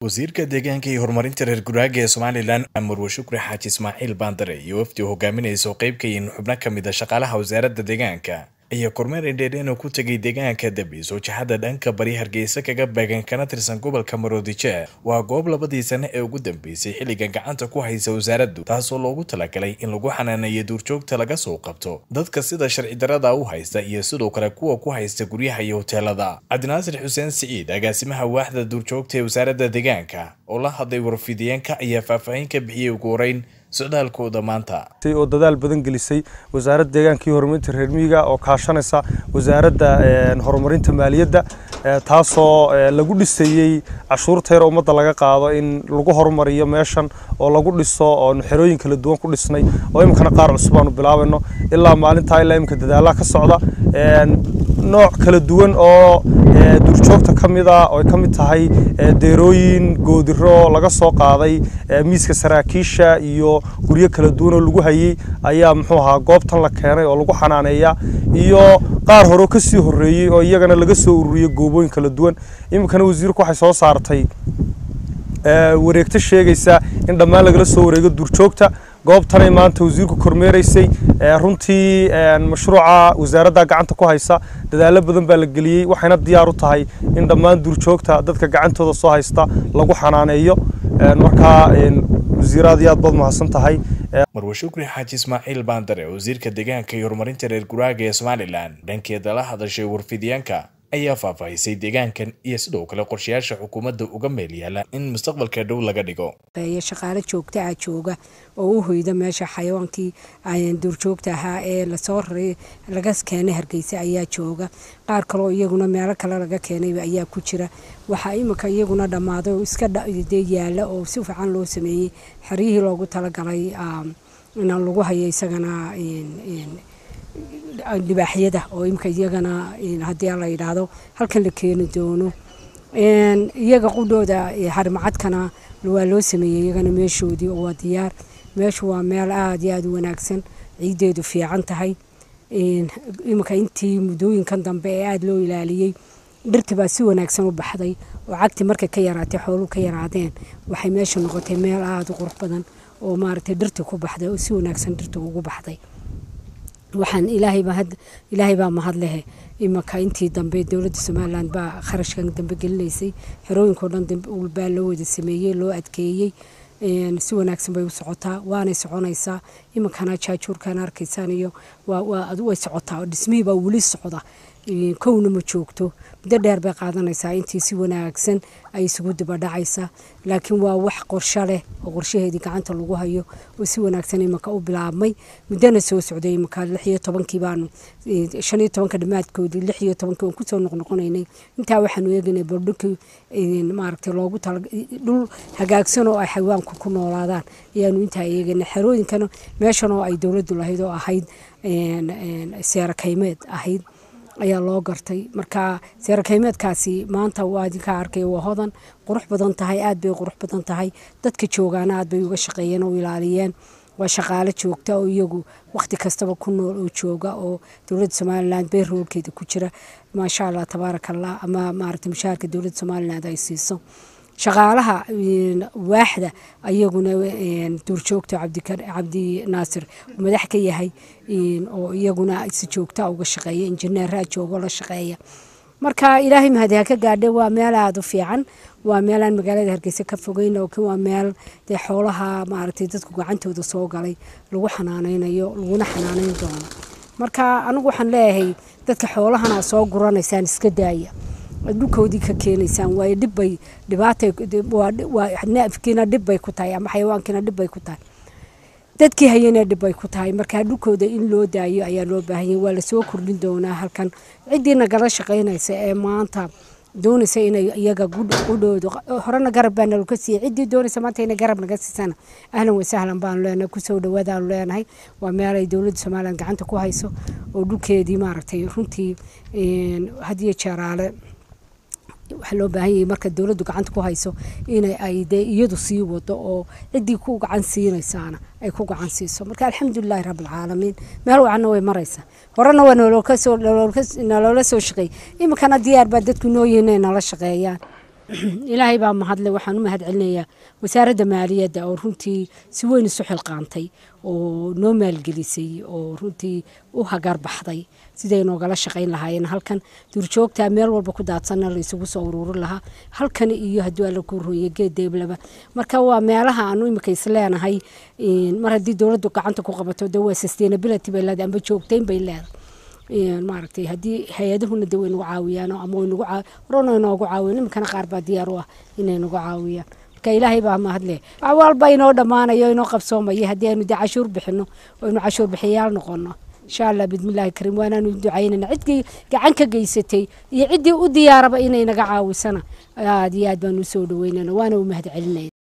wasiirka deegaanka iyo horumarinta reer guraaga ee somalilan marwe shukri xaaji ismaaciil baandare iyo wafdi hogaaminaysa oo qayb ka yihiin xubno ka mid a shaqaalaha wasaaradda deegaanka ayaa kormeer indheedheena ku tegay deegaanka dabis oo jihada dhanka bari hargeysa kaga beegan kana tirsan gobolka maroodijeer waa goob labadii sane ee ugu dambeysay xilligan gacanta ku haysa wasaaraddu taasoo loogu talagalay in lagu xanaaneeyo duurjoogta laga soo qabto dadka sida sharci darada u haysta iyo sidoo kale kuwa ku haysta guryaha iyo hoteelada cabdinaasir xuseen siciid agaasimaha waaxda duurjoogta ee wasaaradda deegaanka oo la hadlay warfidiyeenka ayaa faahfaahin ka bixiyey ugu horeyn socdaalkooda maanta oo dadaal badan gelisay wasaaradda deegaanka iyo horumarinta reer miyiga oo kaashanaysa wasaaradda horumarinta maaliyadda taasoo lagu dhisayey cashuurta yar ummadda laga qaado in lagu horumariyo meeshan oo lagu dhiso oonu xerooyin kala duwan ku dhisnay oo iminkana qaar cusub aanu bilaabayno ilaa maalintaa ilaa iminka dadaalaha ka socda nooc kala duwan oo duurjoogta ka mid a oo ay ka mid tahay deerooyin goodiro laga soo qaaday miiska saraakiisha iyo guryo kala duwan oo lagu hayey ayaa muxuu ahaa goobtan la keenay oo lagu xanaaneeya iyo qaar hore ka sii horreeyey oo iyagana laga soo ururiyey goobooyin kala duwan iminkana wasiirku waxay soo saartay wareegto sheegaysa in dhammaan lagala soo wareego duurjoogta goobtanay maanta wasiirku kormeeraysay runtii mashruuca wasaaradda gacanta ku haysa dadaalo badan baa la geliyey waxayna diyaar u tahay in dhammaan duurjoogta dadka gacantooda soo haysta lagu xanaaneeyo markaa wasiir aad iyo aad baad mahadsan tahay marwe shukri xaaji ismaaciil baandare wasiirka deegaanka iyo horumarinta reer guraaga ee somalilan dhankeeda la hadashay warfidyaanka ayaa faahfaahisay deegaankan iyo sidoo kale qorshayaasha xukuumadda uga meel yaala in mustaqbalka dhow laga dhigo shaqaale joogta ah jooga oo u hoyda meesha xayawaankii duurjoogta ahaa ee lasoo raray laga keenay hargeysa ayaa jooga qaar kaleo iyaguna meelo kale laga keenay ayaa ku jira waxaa iminka iyaguna dhammaaday oo iska dee yaala oo si fiican loo sameeyey xeryihii loogu talagalay in lagu hayo isagana libaaxyada oo imika iyagana haddii la yidhaahdo halkan la keeni doono iyaga qudhooda harimacadkana waa loo sameeyey iyagana meeshoodii oo waa diyaar meeshu waa meel aada iyo aada u wanaagsan ciideedu fiican tahay iminka intii muddooyinkan dambe ee aada loo ilaaliyey dhirti baa si wanaagsan u baxday oo cagti markay ka yaraatay xooluhu ka yaraadeen waxay meesha noqotay meel aada u qurux badan oo maaragtay dhirti ku baxday oo si wanaagsan dhirta ugu baxday waxaan ilaahay baa mahad lehe imanka intii dambe dowladda somalilan baa kharashkan dambe gelinaysay xerooyinkao dhan baa loo wada sameeyey loo adkeeyey si wanaagsan bay u socotaa waanay soconaysaa iminkana jaajuurkan arkaysaan iyo way socotaa oo dhismihii baa weli socda kowna ma joogto muddo dheer bay qaadanaysaa intii si wanaagsan ay isugu dibadhacaysaa laakiin waa wax qorsho leh oo qorshaheedii gacanta lagu hayo oo si wanaagsan imanka u bilaabmay muddona soo socday imanka lix iyo tobankii baanu shan iyo tobanka dhammaadkoodii lix iyo tobankii waan kusoo noqnoqonaynay intaa waxaanu eegaynay baldhulkii maaragtay loogu tala dhul hagaagsan oo ay xayawaanku ku noolaadaan ayaanu intaa eegaynay xerooyinkana meeshan oo ay dowladdu lahayd oo ahayd seera kaymeed ahayd ayaa loo gartay marka seerakaymeedkaasi maanta waa idinkaa arkay waa hodan qurux badan tahay aad bay qurux badan tahay dadka joogaana aad bay uga shaqeeyeen oo ilaaliyeen waa shaqaale joogta oo iyagu wakhti kastaba ku nool oo jooga oo dowladda somalilan beerroolkeeda ku jira maasha allah tabaaraka allah ama maaragtay mushaharka dowladda somaliland ay siiso shaqaalaha waaxda ayaguna duurjoogta cabdi naasir madax ka yahay oo iyaguna si joogta uga shaqeeya injineeraa joogo la shaqeeya marka ilaahay mahadi ha ka gaadhe waa meel aada u fiican waa meelaan magaalada hargeysa ka fogeyn laakiin waa meel dee xoolaha maaragtay dadku gacantooda soo galay lagu xanaaneynayo laguna xanaaneyn doono marka anigu waxaan leeyahay dadka xoolahana soo guranaysaan iska daaya dhulkoodii ka keenaysaan waayo dhibbay dhibaataneefkiina dhibbay ku tahay ama xayawaankiina dhibbay ku tahay dadkii hayana dhibbay ku tahay marka dhulkooda in loo daayo ayaa loo baahanyay waa lasoo kordhin doonaa halkan ciddii nagala shaqaynaysa ee maanta doonaysa inay iyaga qudhooda horena garab baa naloka siiyey ciddii doonaysa maanta inay garab naga siisana ahlan wasahlan baanu leenahay kusoo dhawaadaanu leenahay waa meel ay dowladda somalilan gacanta ku hayso oo dhulkeedii maaragtay runtii hadiyo jeeraale waxaa loo baahan yahay marka dowladdu gacanta ku hayso inay ay dee iyadu sii wado oo ciddii ku gacan siinaysaana ay ku gacan siiso marka alxamdulilaahi rabbilcaalamiin meel wacanna way maraysaa horena waa naloola soo shaqeey iminkana diyaar baa dadku noo yihiin inay nala shaqeeyaan ilaahay baa mahadle waxaan u mahad celinayaa wasaaradda maaliyadda oo runtii si weyn isu xilqaantay oo noo maalgelisay oo runtii u hagaar baxday siday noogala shaqayn lahaayeen halkan duurjoogtaa meel walba ku daadsanna la isugu soo ururin lahaa halkan iyo hadduu alla ku roye geed deeblaba marka waa meelaha aanu imika isleenahay mar haddii dowladdu gacanta ku qabato de waa sustainability bay leedahay amba joogtayn bay leedahay maaragtay haddii hay-adahuna de way nagu caawiyaan ama way nagu horena inoogu caawiyan iminkana qaar baa diyaar u ah inay nagu caawiyaan marka ilaahay baa mahadle wax walba inoo dhammaanayo inoo qabsoomaya haddii aynu de cashuur bixino oo aynu cashuur bixiyayaal noqono insha allah bismillahi kariim waanaanu ducaynana ciddii gacan ka geysatay iyo ciddii u diyaaraba inay naga caawisana aad iyo aad baanu usoo dhaweynana waana u mahad celinaya